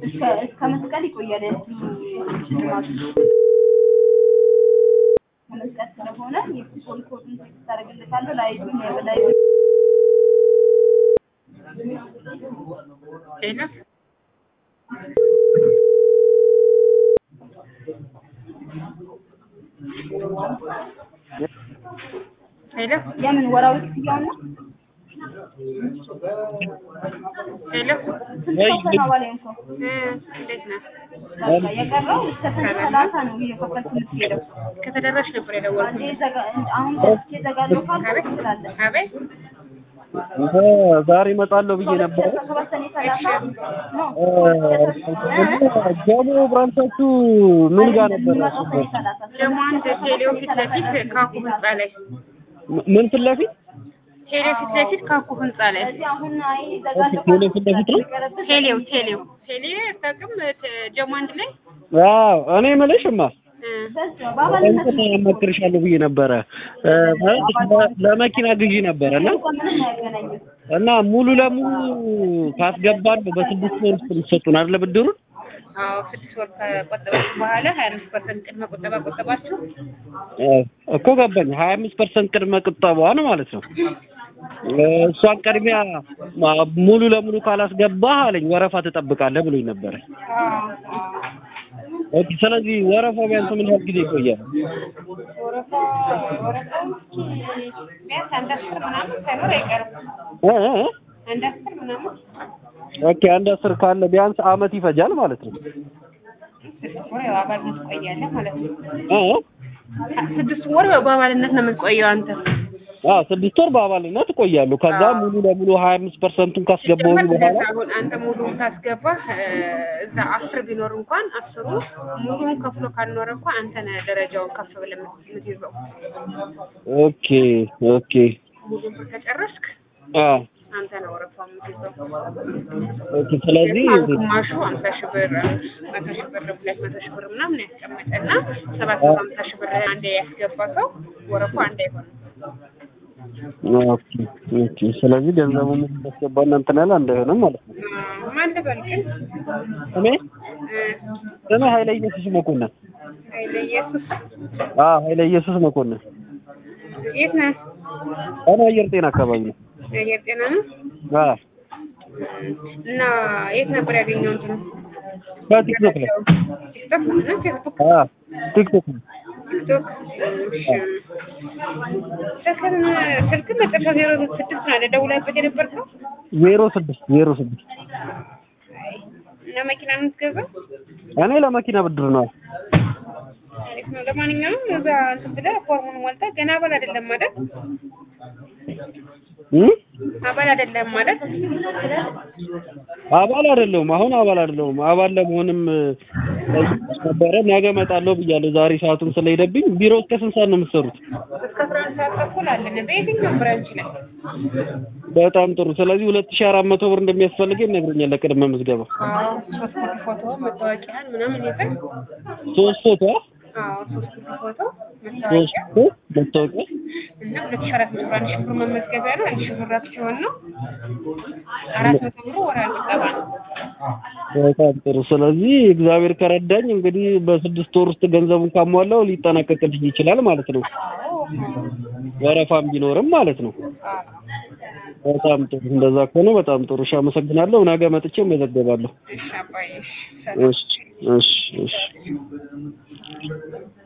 እስከ እስከ መስቀል ይቆያል። ሽልማቱ ከመስቀል ስለሆነ የኩፖን ኮዱን ቴክስት ታደርግለታለህ። ላይቱን የበላይ ሌላ ሄሎ የምን ወራዊ ክፍያው ነው? ሄሎ ስንት ሰው ነው አባል የሆንከው? እ እንዴት ነህ? በቃ የቀረው እስከ ሰኔ ሰላሳ ነው እየከፈልክ የምትሄደው። ከተደረሽ ነበር የደወልኩት። አንዴ ዘጋ አሁን ገብቼ ዘጋለሁ ካልክ ትችላለህ። አቤት እ ዛሬ እመጣለሁ ብዬ ነበረ። ሰባት ሰኔ ሰላሳ ነው እ ጀሞ ብራንቻችሁ ምን ጋር ነበረ? የሚመጣው ሰኔ ሰላሳ ደግሞ አንድ ቴሌው ፊት ለፊት ካኩ ህንጻ ላይ ምን ፊት ለፊት? ቴሌው ፊት ለፊት ካኩ ህንጻ ላይ ስለዚህ አሁን አይ ዘጋለሁ ቴሌ ፊት ለፊት ነው? ቴሌው ቴሌው ቴሌ አታውቅም? ተ- ጀሞ አንድ ላይ አዎ እኔ የምልሽማ እ በዛው በአባልነት እንትን አማክርሻለሁ ብዬ ነበረ እ ማለት ለ- ለመኪና ግዢ ነበረ እና እንኳን ምንም አያገናኝም። እና ሙሉ ለሙሉ ካስገባን በስድስት ወር ውስጥ የምትሰጡን አይደለ ብድሩን? አዎ ስድስት ወር ከቆጠባችሁ በኋላ ሀያ አምስት ፐርሰንት ቅድመ ቁጠባ ቆጠባችሁ እ እኮ ገባኝ። ሀያ አምስት ፐርሰንት ቅድመ ቁጠባዋን ማለት ነው። እ እሷን ቅድሚያ ማ- ሙሉ ለሙሉ ካላስገባህ አለኝ ወረፋ ትጠብቃለህ ብሎኝ ነበረ። ኦኬ ስለዚህ ወረፋው ቢያንስ ምን ያህል ጊዜ ይቆያል? ወረፋ ወረፋዎች ቢያንስ አንድ አስር ምናምን ሳይኖር አይቀርም። እ እ እ? አንድ አስር ምናምን ኦኬ አንድ አስር ካለ ቢያንስ አመት ይፈጃል ማለት ነው። ስድስት ወር ያው አባልነት ትቆያለህ ማለት ነው። እ እ? ስድስት ወር ያው በአባልነት ነው የምትቆየው አንተ። አዎ ስድስት ወር በአባልነት እቆያለሁ። ከዛ ሙሉ ለሙሉ ሀያ አምስት ፐርሰንቱን ካስገባሁ ሲጀመር በኋላ እንደዛ አሁን አንተ ሙሉውን ታስገባህ እ እዛ አስር ቢኖር እንኳን አስሩ ሙሉውን ከፍሎ ካልኖረ እንኳን አንተ ነህ ደረጃውን ከፍ ብለህ የምትይዘው። ኦኬ ኦኬ ሙሉውን ብር ከጨረስክ አ አንተ ነህ ወረፋው የምትይዘው። ኦኬ ስለዚህ ግን አሁን ግማሹ ሀምሳ ሺህ ብር መቶ ሺህ ብር ሁለት መቶ ሺህ ብር ምናምን ያስቀመጠና ሰባት መቶ ሀምሳ ሺህ ብር አንዴ ያስገባ ሰው ወረፋው አንድ አይሆንም። ኦኬ ኦኬ ስለዚህ ገንዘቡ ምን እንዳስገባና እንትን ያለ እንዳይሆንም ማለት ነው። አ- ማን ልበል ግን እኔ እ እኔ ኃይለ ኢየሱስ መኮንን ኃይለ ኢየሱስ አ ኃይለ ኢየሱስ መኮንን የት ነህ? እኔ አየር ጤና አካባቢ ነው። አየር ጤና ነው። አ እና የት ነበር ያገኘው እንትኑ? በቲክቶክ ላይ ቲክቶክ ነው ቲክቶክ አ ቲክቶክ ላይ ቲክቶክ እሺ። ስልክን ስልክን መጨረሻ ዜሮ ስድስት ነው አይደል ደውለህበት የነበርከው? ዜሮ ስድስት ዜሮ ስድስት እና መኪና ነው የምትገዛው? እኔ ለመኪና ብድር ነው። አሪፍ ነው። ለማንኛውም እዛ እንትን ብለህ ፎርሙን ሞልተህ ገና አባል አይደለም ማለት እ አባል አይደለም ማለት አባል አይደለሁም። አሁን አባል አይደለሁም። አባል ለመሆንም እ፣ ነበረ ነገ እመጣለሁ ብያለሁ። ዛሬ ሰዓቱን ስለሄደብኝ ቢሮ እስከ ስንት ሰዓት ነው የምትሰሩት? እስከ አስራ አንድ ሰዓት ተኩል አለን በየትኛውም ብራንች ላይ በጣም ጥሩ። ስለዚህ ሁለት ሺህ አራት መቶ ብር እንደሚያስፈልገኝ ይነግረኛል ለቅድመ ምዝገባ። አዎ ሶስት ኮፒ ፎቶ መታወቂያን ምናምን ይዘን ሶስት ፎቶ አዎ ሶስት ኮፒ ፎቶ ሶስት መታወቂያ ፎቶ መታወቂያ እና ሁለት ሺህ አራት መቶ ብር አንድ ሺህ ብር መመዝገቢያ ነው። አንድ ሺህ ብር አክሲዮን ነው። አራት መቶ ብሩ ወራዊ ቁጠባ ነው። በጣም ጥሩ። ስለዚህ እግዚአብሔር ከረዳኝ እንግዲህ በስድስት ወር ውስጥ ገንዘቡን ካሟላው ሊጠናቀቅልኝ ይችላል ማለት ነው። ወረፋም ቢኖርም ማለት ነው። በጣም ጥሩ። እንደዛ ከሆነ በጣም ጥሩ። እሺ፣ አመሰግናለሁ። ነገ መጥቼ እመዘገባለሁ። እሺ አባዬ እሺ ሰላም። እሺ፣ እሺ፣ እሺ።